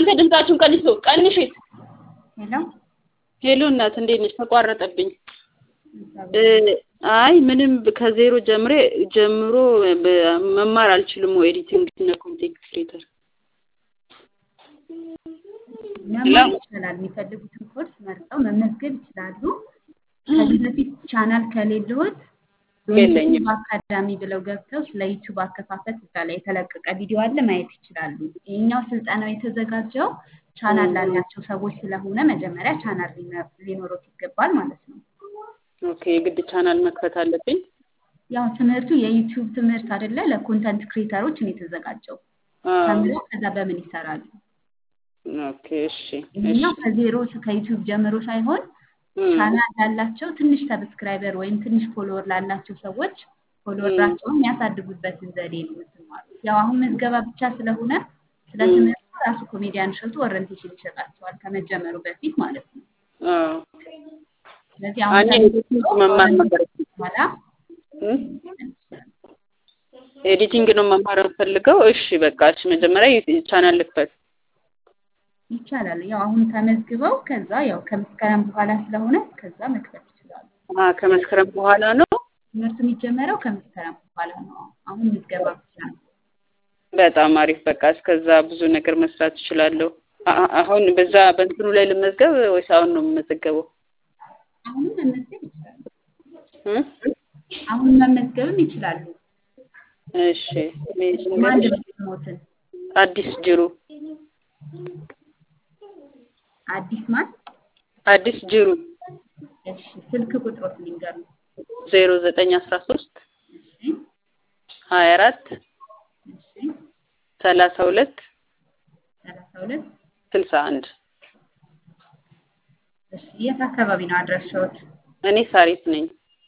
እናንተ ድምጻችሁን ቀንሱ፣ ቀንሽ። ሄሎ ሄሎ እናት እንዴት ነሽ? ተቋረጠብኝ። አይ ምንም ከዜሮ ጀምሬ ጀምሮ በ- መማር አልችልም ወይ ኤዲቲንግ እና ኮንቴንት ክሬተር መማር ይችላል። የሚፈልጉትን ኮርስ መርጠው መመዝገብ ይችላሉ። ከዚህ በፊት ቻናል ከሌለዎት የለኝም። ዩቲዩብ አካዳሚ ብለው ገብተው ስለ ዩቲዩብ አከፋፈት እዛ ላይ የተለቀቀ ቪዲዮ አለ ማየት ይችላሉ። ይሄኛው ስልጠናው የተዘጋጀው ቻናል ላላቸው ሰዎች ስለሆነ መጀመሪያ ቻናል ሊኖ- ሊኖሮት ይገባል ማለት ነው። ኦኬ የግድ ቻናል መክፈት አለብኝ። ያው ትምህርቱ የዩቲዩብ ትምህርት አይደለ፣ ለኮንተንት ክሬተሮች ነው የተዘጋጀው። አዎ። ተምረው ከዛ በምን ይሰራሉ? ኦኬ እሺ ይሄኛው ከዜሮ ከዩቲዩብ ጀምሮ ሳይሆን እም፣ ቻናል ላላቸው ትንሽ ሰብስክራይበር ወይም ትንሽ ፎሎወር ላላቸው ሰዎች ፎሎወራቸውን የሚያሳድጉበትን ዘዴ ነው የምትማሩት። ያው አሁን ምዝገባ ብቻ ስለሆነ ስለ እም። ትምህርቱ ራሱ ኮሜዲያን እሸቱ ኦሪንቴሽን ይሰጣቸዋል ከመጀመሩ በፊት ማለት ነው። አዎ። ስለዚህ አሁን እኔ ኤዲቲንግ መማር ነበር በኋላ እም? ኤዲቲንግ ነው መማር የምፈልገው። እሺ በቃ እሺ መጀመሪያ ዩ- ቻናል ልክፈት። ይቻላል። ያው አሁን ተመዝግበው ከዛ ያው ከመስከረም በኋላ ስለሆነ ከዛ መክፈት ይችላሉ። አ ከመስከረም በኋላ ነው። ትምህርቱ የሚጀመረው ከመስከረም በኋላ ነው። አሁን ምዝገባ ብቻ ነው። በጣም አሪፍ። በቃ እስከዛ ብዙ ነገር መስራት እችላለሁ። አ- አ- አሁን በዛ በእንትኑ ላይ ልመዝገብ ወይስ አሁን ነው የምመዘገበው? አሁንም መመዝገብ ይችላሉ። እም? አሁን መመዝገብም ይችላሉ። እሺ እኔ ማን ልንገርሽ፣ ሞትን አዲስ ጅሩ አዲስ ማን? አዲስ ጅሩ እሺ ስልክ ቁጥሮት ሊንገሩ። ዜሮ ዘጠኝ አስራ ሶስት እሺ ሀያ አራት እሺ ሰላሳ ሁለት ሰላሳ ሁለት ስልሳ አንድ እሺ የት አካባቢ ነው አድራሻዎት? እኔ ሳሪት ነኝ።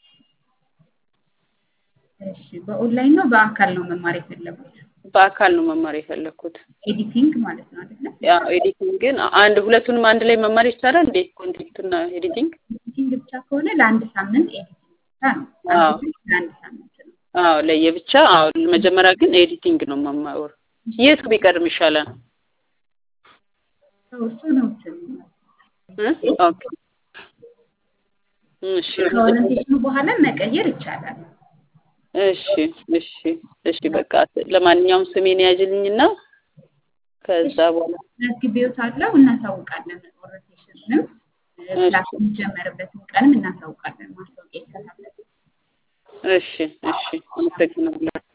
እሺ በኦንላይን ነው በአካል ነው መማር የፈለጉት? በአካል ነው መማር የፈለኩት። ኤዲቲንግ ማለት ነው አይደለ? ያው ኤዲቲንግ ግን አንድ ሁለቱንም አንድ ላይ መማር ይቻላል እንዴ? ኮንቴንት እና ኤዲቲንግ? ኤዲቲንግ ብቻ ከሆነ ለአንድ ሳምንት ኤዲቲንግ ብቻ ነው። አዎ። አንድ ግን ለአንድ ሳምንት ነው። አዎ ለየብቻ። አዎ መጀመሪያ ግን ኤዲቲንግ ነው መማር። የቱ ቢቀድም ይሻላል? ሰው እሱ ነው እንትን እ? ኦኬ እሺ ከኦሪንቴሽኑ በኋላ መቀየር ይቻላል። እሺ እሺ እሺ በቃ ለማንኛውም ስሜን ያዥልኝና ከዛ በኋላ መዝግቤዎታለሁ፣ እናሳውቃለን። ኦሪንቴሽንም ክላስ የሚጀመርበትን ቀንም እናሳውቃለን። ማስታወቂያ ይከታተል። እሺ እሺ አመሰግናለሁ።